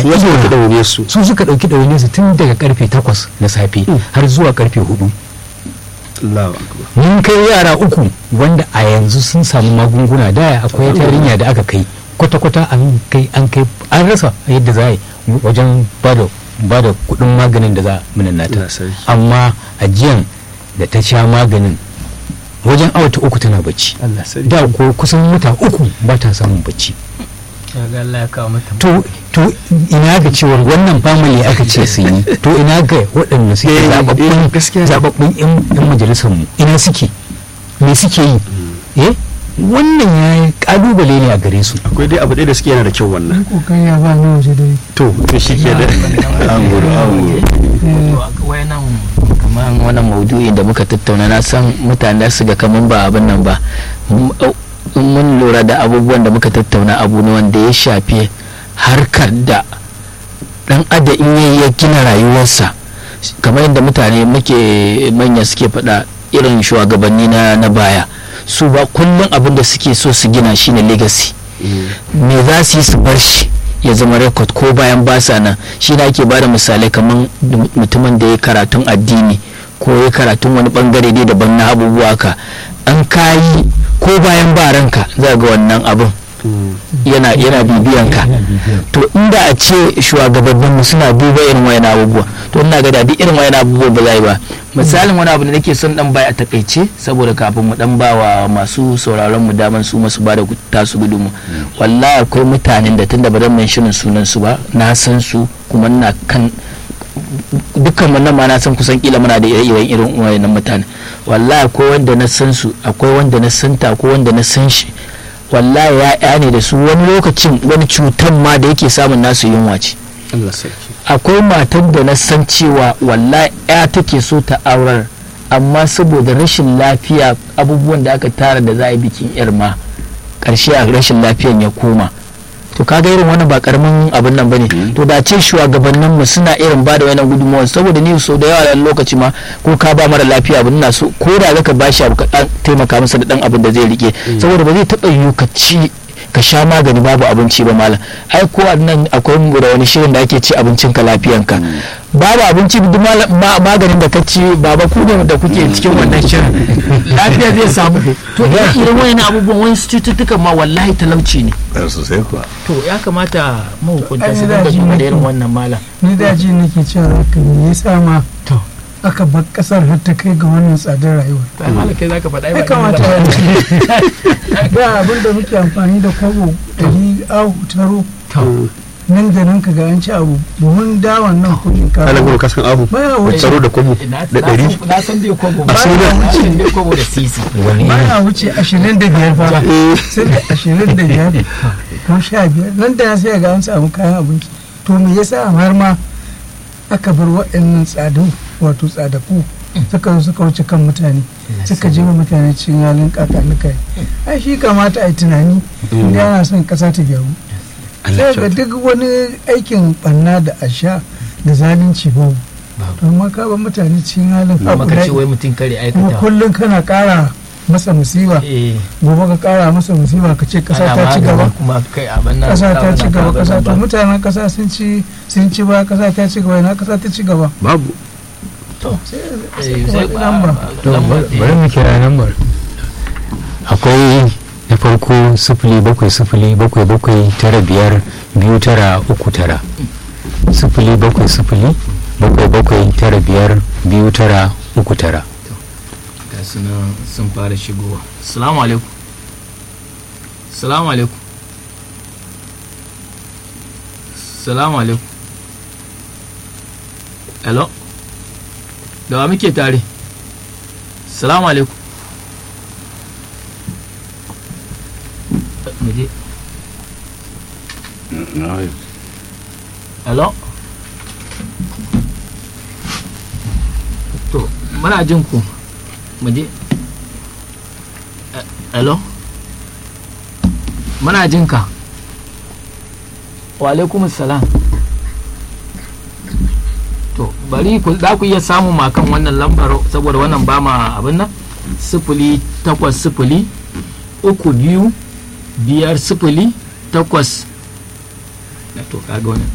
su wasu idona. ka daure su su suka ɗauki ɗawainiyar su tun daga karfe takwas na safe har zuwa karfe hudu Allahu akbar mun kai yara uku wanda a yanzu sun samu magunguna da akwai yarinya da aka kai kwata-kwata an kai an kai an rasa yadda za a yi wajen bada bada kudin maganin da za a minannata Allah sarki. amma ajiyan da ta sha maganin wajen awata uku tana bacci Allah sarki da ko kusan wata uku ba ta samun bacci ga Allah ya kawo mata to to ina ga cewar wannan family aka ce su yi to ina ga waɗanda suke Eh, zababbun eh, gaskiya ne. zababbun yan yan majalisar mu ina suke me suke yi eh wannan ya kalubale ne a gare su akwai dai abu ɗaya da suke yana da kyau wannan kokari ya ba na waje dai to to shi ke da an gudu an gudu wayannan kamar wannan maudu'in da muka tattauna na san mutane da su ga kaman ba abin nan ba M- in mun lura da abubuwan da muka tattauna abu ne wanda ya shafi harkar da dan ada in yayi ya gina rayuwarsa kamar yadda mutane muke manya suke faɗa irin shugabanni na na baya su ba kullum abin da suke so su gina shine legacy me za su yi su bar shi ya zama rekod ko bayan basa nan shi na ake bada misalai kamar mutumin da ya karatun addini ko ya karatun wani bangare dai daban na abubuwa ka an kayi ko bayan ba ranka za ga wannan abin yana yana bibiyan ka to inda a ce shugabannin mu suna duba irin wayan abubuwa to ina ga da duk irin wayan abubuwa ba zai ba misalin wani abu da nake son dan bai a takaice saboda kafin mu dan ba wa masu sauraron mu daman su masu bada tasu gudunmu wallahi akwai mutanen da tunda ba zan mention sunan su ba na san su kuma ina kan dukkan mu nan ma na san kusan kila muna da ire-iren irin wayannan mutane wallahi akwai wanda na san su akwai wanda na santa akwai wanda na san shi wallahi ya ne da su wani lokacin wani cutan ma da yake samun nasu yunwa ce Allah sarki akwai matar da na san cewa wallahi ya take so ta aurar amma saboda rashin lafiya abubuwan da aka tara da za a yi bikin yar ma karshe a rashin lafiyan ya koma to kaga irin wannan ba karamin abin nan bane to da ce shugabannin mu suna irin ba da wannan gudunmawar saboda ni so da yawa a lokaci ma ko ka ba mara lafiya abin na so ko da zaka bashi abu ka dan taimaka masa da dan abin da zai rike saboda ba zai taba yiwu ka ci ka sha magani babu abinci ba malam ai ko nan akwai mu da wani shirin da ake ci abincin ka lafiyanka babu abinci duk maganin da ka ci baba ku ne da kuke cikin wannan shirin lafiya zai samu to irin wayan abubuwan wani cututtukan ma wallahi talauci ne sosai kuwa to ya kamata mahukunta Ai, su da dinga ji duba da nake. irin wannan malam ni da ji nake cewa haka me yasa ma to aka bar kasar har ta kai ga wannan tsadar rayuwa ba malam kai zaka faɗa ya kamata ya da abin da muke amfani da kwabo ɗari ahu taro nan da nan ka ga an ci abu buhun dawan nan ko ana shinkafa gudu kasan ahu baya wuce tsaro da kwabo na da ɗari na san dai kwabo A sai da- na san dai kwabo da sisi wani baya wuce ashirin da biyar fa sai da ashirin da biyar ko sha biyar nan da ya sai ga an samu kayan abinci to me yasa har ma aka bar waɗannan tsadu wato tsadaku suka zo suka wuce kan mutane suka jefa mutane cikin halin kakanuka ai shi kamata a yi tunani inda yana son ƙasa ta gyaru Allah sai ga kyauta. duk wani aikin banna da asha da zalunci babu to amma ka bar mutane cikin halin kuma ka ce haƙurai wai mutum kare kuma aikata kullum kana ƙara masa musiba eh gobe ka ƙara masa musiba ka ce ƙasa ana ta ci magani gaba kuma kai abin nan ƙasa ta abin ci nan, gaba abin ƙasa nan to ba. mutanen ƙasa sun ci sun ci ba ƙasa ta ci gaba ina ƙasa ta ci gaba babu to sai eh, sai sai kuma lamba to lamba bari mu kira lambar akwai na farko sifili bakwai sifili bakwai bakwai tara biyar biyu tara uku tara sifili bakwai sifili bakwai bakwai tara biyar biyu tara uku tara ga su nan sun fara shigowa salamu alaikum salamu alaikum salamu alaikum hello da wa muke tare salamu alaikum muje hello to muna jin ku muje hello muna jin ka wa alaikum salam to bari ku za ku iya samun makan wannan lambar saboda wannan ba ma abin nan sifili takwas sifili uku biyu biyar sifili takwas na to kaga wannan